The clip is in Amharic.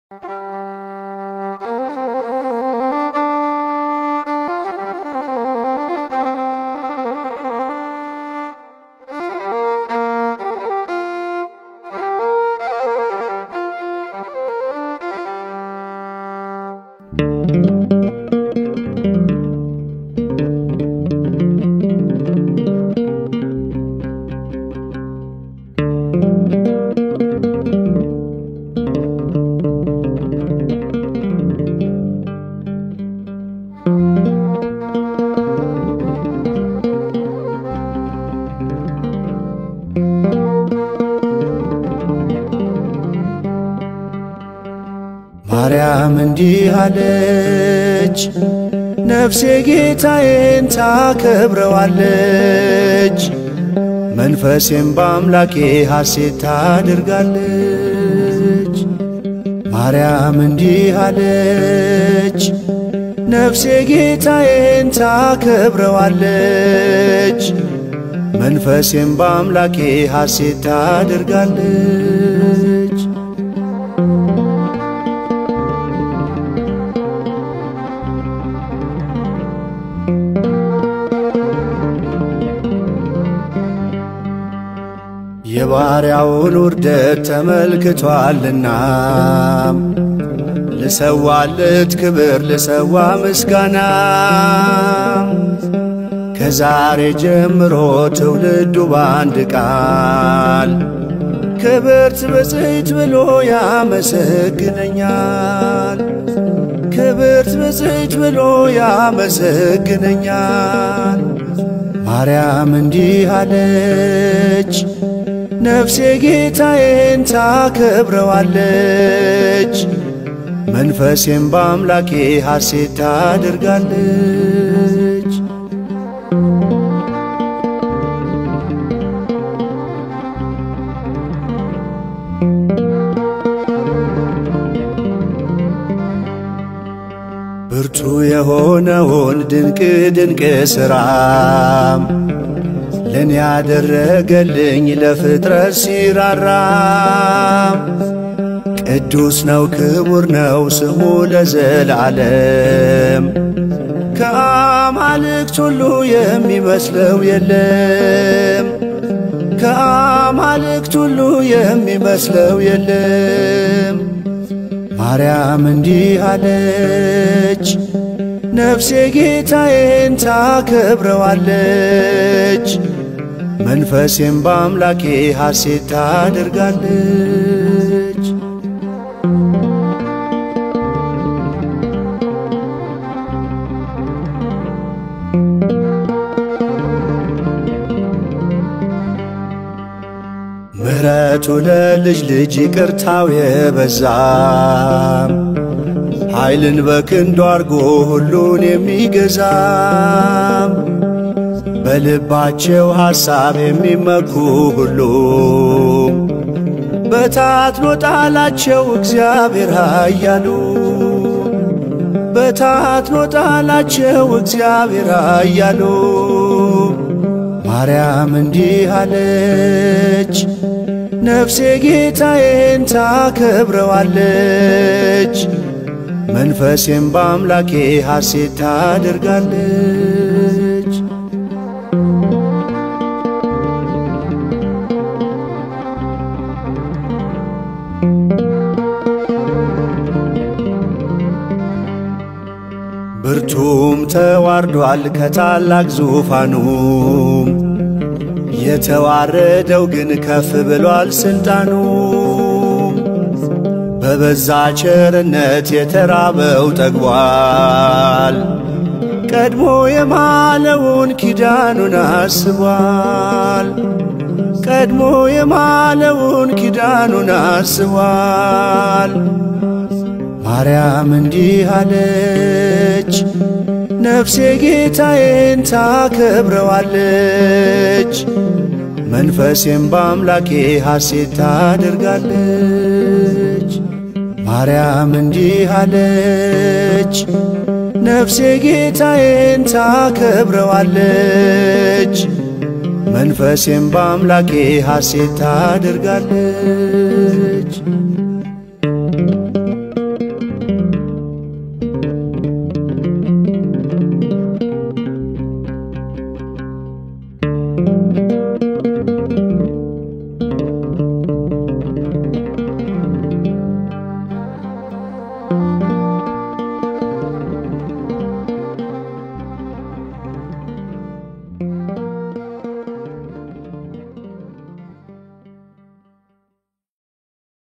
ማርያም እንዲህ አለች፣ ነፍሴ ጌታዬን ታከብረዋለች፣ መንፈሴም በአምላኬ ሐሴት ታድርጋለች። ማርያም እንዲህ አለች፣ ነፍሴ ጌታዬን ታከብረዋለች፣ መንፈሴም በአምላኬ ሐሴት ታድርጋለች። የባሪያውን ውርደት ተመልክቷልና ልሰዋለት ክብር ልሰዋ ምስጋና ከዛሬ ጀምሮ ትውልዱ በአንድ ቃል ክብርት ብፅዕት ብሎ ያመሰግነኛል። ክብርት ብፅዕት ብሎ ያመሰግነኛል። ማርያም እንዲህ አለች፣ ነፍሴ ጌታዬን ታከብረዋለች፣ መንፈሴም በአምላኬ ሐሴት ታደርጋለች። ብርቱ የሆነውን ድንቅ ድንቅ ሥራም ለእኔ ያደረገልኝ ለፍጥረት ሲራራም ቅዱስ ነው ክቡር ነው ስሙ ለዘላለም ከአማልክት ሁሉ የሚመስለው የለም ከአማልክት ሁሉ የሚመስለው የለም። ማርያም እንዲህ አለች፣ ነፍሴ ጌታዬን ታከብረዋለች፣ መንፈሴም በአምላኬ ሐሴት ታደርጋለች። ምሕረቱ ለልጅ ልጅ ይቅርታው የበዛም ኃይልን በክንዱ አርጎ ሁሉን የሚገዛም በልባቸው ሐሳብ የሚመኩ ሁሉም በታትኖ ጣላቸው እግዚአብሔር ኃያሉ በታትኖ ጣላቸው እግዚአብሔር ኃያሉ ማርያም እንዲህ አለች፣ ነፍሴ ጌታዬን ታከብረዋለች፣ መንፈሴም በአምላኬ ሐሴት ታደርጋለች። ብርቱም ተዋርዷል ከታላቅ ዙፋኑም የተዋረደው ግን ከፍ ብሏል ስልጣኑ። በበዛ ቸርነት የተራበው ጠግቧል፣ ቀድሞ የማለውን ኪዳኑን አስቧል። ቀድሞ የማለውን ኪዳኑን አስቧል። ማርያም እንዲህ አለች፣ ነፍሴ ጌታዬን ታከብረዋለች፣ መንፈሴም በአምላኬ ሐሴት ታደርጋለች። ማርያም እንዲህ አለች፣ ነፍሴ ጌታዬን ታከብረዋለች፣ መንፈሴም በአምላኬ ሐሴት ታደርጋለች።